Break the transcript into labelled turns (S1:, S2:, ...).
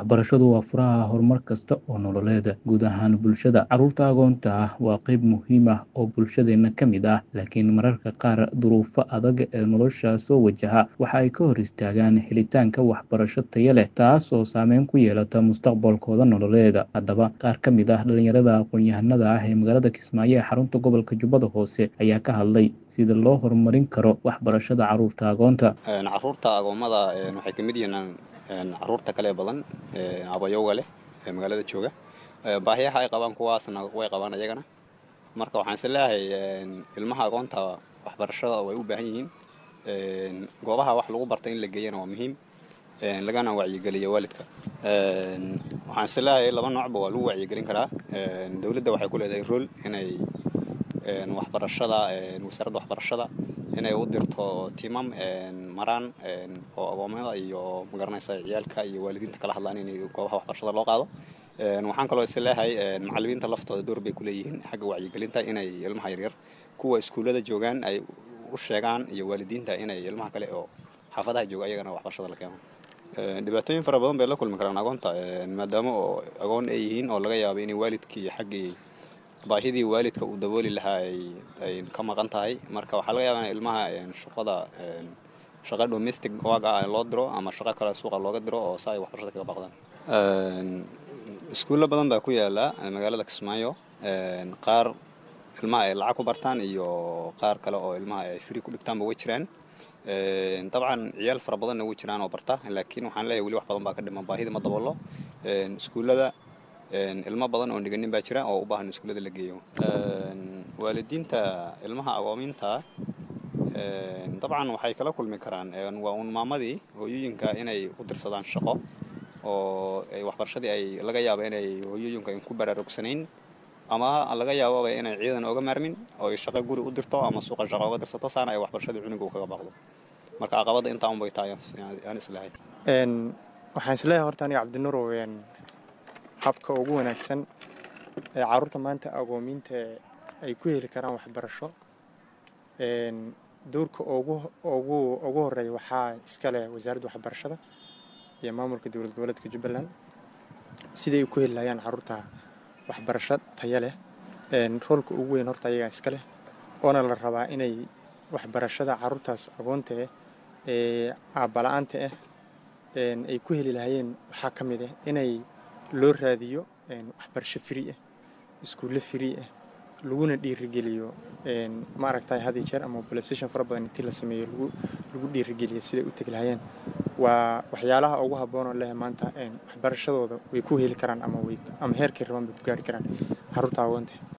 S1: Waxbarashadu waa furaha horumar kasta oo nololeed, guud ahaan bulshada. Carruurta agoonta ah waa qayb muhiim ah oo bulshadeena ka mid ah, laakiin mararka qaar duruufaha adag ee nolosha soo wajaha waxa ay ka hor istaagaan helitaanka waxbarasho tayo leh, taas oo saameyn ku yeelata mustaqbalkooda nololeed. Haddaba, qaar ka mid ah dhalinyarada aqoon-yahanada ah ee magaalada Kismaayo ee xarunta gobolka Jubbada Hoose ayaa ka hadlay sida loo horumarin karo waxbarashada carruurta agoonta.
S2: Carruurta agoomada waxay ka mid yihiin carruurta kale badan abayowga leh ee magaalada jooga. Baahiyaha ay qabaan kuwaasna way qabaan ayagana. Marka waxaan is leeyahay ilmaha agoonta waxbarashada way u baahan yihiin. Goobaha wax lagu barta in la geeyana waa muhiim, lagana wacyigeliyo waalidka. Waxaan is leeyahay laba noocba waa lagu wacyigelin karaa. Dowladda waxay ku leedahay role inay waxbarashada wasaaradda waxbarashada inay u dirto tiimam maraan oo agoomada iyo magaranaysa ciyaalka iyo waalidiinta kala hadlaan in goobaha waxbarashada loo qaado. Waxaan kaloo is leeyahay macallimiinta laftooda door bay ku leeyihiin xagga wacyigelinta inay ilmaha yaryar kuwa iskuulada joogaan ay u sheegaan iyo waalidiinta inay ilmaha kale oo xaafadaha jooga ayagana waxbarashada la keeno. Dhibaatooyin fara badan bay la kulmi karaan agoonta maadaama oo agoon ay yihiin oo laga yaabo inay waalidkii xaggii baahidii waalidka uu dabooli lahaa ay ka maqan tahay marka waxaa laga yaabaa in ilmaha shaqada shaqa domestic work ah loo diro ama shaqo kale suuqa looga diro oo saa ay waxbarashada kaga baqdaan iskuulo badan baa ku yaala magaalada Kismaayo qaar ilmaha ay lacag ku bartaan iyo qaar kale oo ilmaha ay free ku dhigtaanba way jiraan dabcan ciyaal fara badanna way jiraan oo barta laakiin waxaan leeyahay weli wax badan baa ka dhiman baahida ma daboolo iskuulada ilmo badan oo dhiganin baa jira oo u baahan iskuulada la geeyo waalidiinta ilmaha agoominta dabcan waxay kala kulmi karaan waa un maamadii hooyooyinka inay u dirsadaan shaqo oo waxbarashadii ay laga yaabo inay hooyooyinka ku baraarugsanayn ama laga yaababa inay ciidan oga maarmin oo ay shaqo guri u dirto ama suuqa shaqo oga dirsato saana ay waxbarashadii cunuga kaga baaqdo marka caqabada intaa un bay tahay aan islehay
S3: waxaan isleeyahay horta aniga cabdinuurow habka ugu wanaagsan ee carruurta maanta agoomiinta ay ku heli karaan waxbarasho dowrka ugu ugu ugu horeeya waxaa iska leh wasaaradda waxbarashada iyo maamulka dowlad goboleedka jubbaland siday ku heli lahayaan carruurta waxbarasho tayo leh roolka ugu weyn horta ayagaa iska leh oona la rabaa inay waxbarashada carruurtaas agoonta ah ee aabbala-aanta ah ay ku heli lahayeen waxaa ka mid ah inay loo raadiyo waxbarasho free ah iskuulle free ah laguna dhiirigeliyo maaragtay had iyo jeer ama mobilisation fara badan intii la sameeyo lagu lagu dhiirigeliyo siday u tegi lahayeen waa waxyaalaha ugu habboon oo leh maanta waxbarashadooda way ku heli karaan ama way ama heerkay rabaan bay ku gaari karaan carruurta agoonta